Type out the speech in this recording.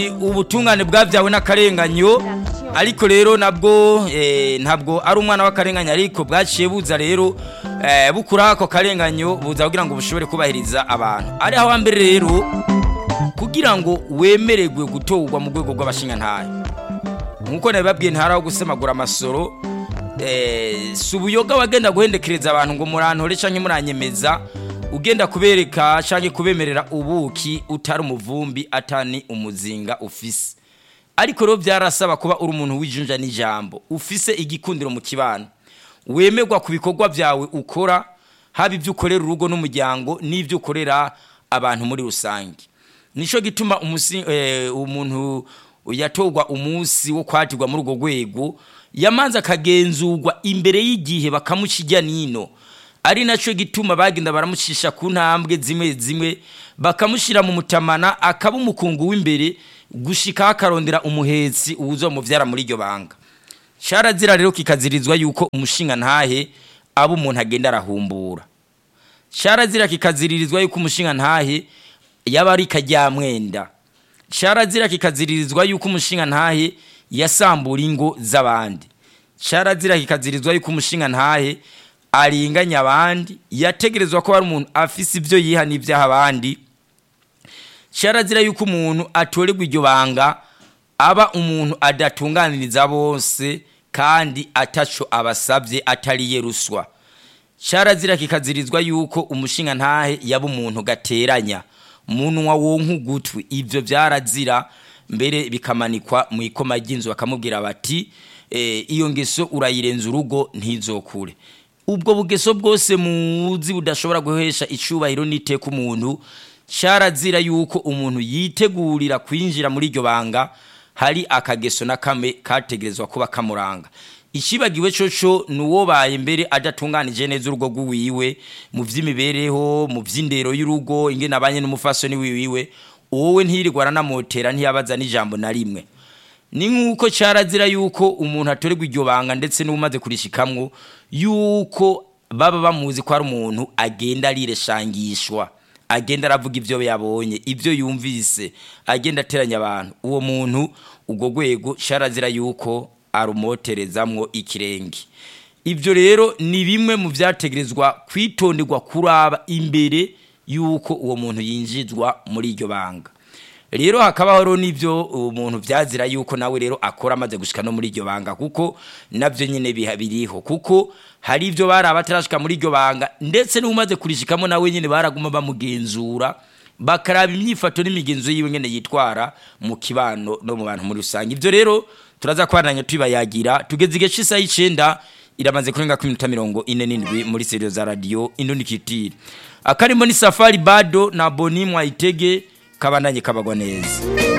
ubutungane bwabyawe n'akarenganyo ariko rero nabwo eh, ntabwo ari umwana w'akarenganyo ariko bwaciye buza rero eh, bukura ako karenganyo buza kugira ngo bushobore kubahiriza abantu ari aho hambere rero kugira ngo wemererwe gutorwa mu rwego rw'abashingantahe nkuko nabibabwiye ntaraho gusemagura amasoro eh, si ubuyoga wagenda guhendekereza abantu ngo murantore canke muranyemeza ugenda kubereka canke kubemerera ubuki utari umuvumbi atani umuzinga ufise ariko rero byarasaba kuba uri umuntu wijunja n'ijambo ufise igikundiro mu kibano wemerwa ku bikorwa byawe ukora haba ibyo ukorera urugo n'umuryango n'ibyo ukorera abantu muri rusange nico gituma umusi, eh, umuntu yatorwa umunsi wo kwatirwa muri urwo rwego yamanza akagenzurwa imbere y'igihe bakamushyijya nino ari nacyo gituma bagenda baramucisha ku ntambwe zimwe zimwe bakamushyira mu mutamana akaba umukungu w'imbere gushika akarondera umuhetsi uwuzomuvyara muri iryo banga carazira rero kikazirizwa yuko umushinga ntahe aba umuntu agenda arahumbura carazira kikaziririzwa yuko umushinga ntahe yaba ari kajyamwenda carazira kikaziririzwa yuko umushinga ntahe yasambura ingo z'abandi carazira kikazirizwa yuko umushinga ntahe aringanya abandi yategerezwa ko ari umuntu afise ibyo yiha n'ibyaha abandi carazira yuko umuntu atorerwa iryo banga aba umuntu adatunganiriza bose kandi ataco abasabye atariye ruswa carazira kikazirizwa yuko umushinga ntahe yaba umuntu gateranya munwa wonka ugutwi ivyo vyarazira mbere bikamanikwa mu ikoma ry'inzu bakamubwira bati e, iyo ngeso urayirenza urugo ntizokure ubwo bugeso bwose muzi budashobora guhesha icubahiro n'iteka umuntu carazira yuko umuntu yitegurira kwinjira muri iryo banga hari akageso na kame kategerezwa kuba kamuranga ikibagiwe coco nuwobaye mbere adatunganije neza urugo rw'iwiwe mu vy'imibereho mu vy'indero y'urugo ingene abanye n'umufasoni wiwiwe wowe ntirirwa aranamotera ntiyabaza n'ijambo na rimwe ni nk'uko carazira yuko umuntu atorerwa iryo banga ndetse n'umaze kurishikamwo yuko baba bamuzi ko ari umuntu agenda arireshangishwa agenda aravuga ibyo yabonye ibyo yumvise agenda ateranya abantu uwo muntu ubwo rwego carazira yuko arumoterezamwo ikirenge ibyo rero ni bimwe mu byategerezwa kwitonderwa kuraba imbere yuko uwo muntu yinjizwa muri iryo banga rero hakabaho rero n'ibyo umuntu byazira yuko nawe rero akora amaze gushika no muri iryo banga kuko nabyo nyine biriho kuko hari ibyo bari abatarashika muri iryo banga ndetse n'umaze kurishikamo nawe nyine baraguma bamugenzura bakaraba imyifato n'imigenzo yiwe nyine yitwara mu kibano no mu bantu muri rusange ibyo rero turaza kwananya tubayagira tugeze igihe cy'isaha y'icenda iramaze kurenga ku minota mirongo ine n'indwi muri seriyo za radiyo indundikitire akarimo ni safari bado na boni mwayitege kabandanye kabagwa neza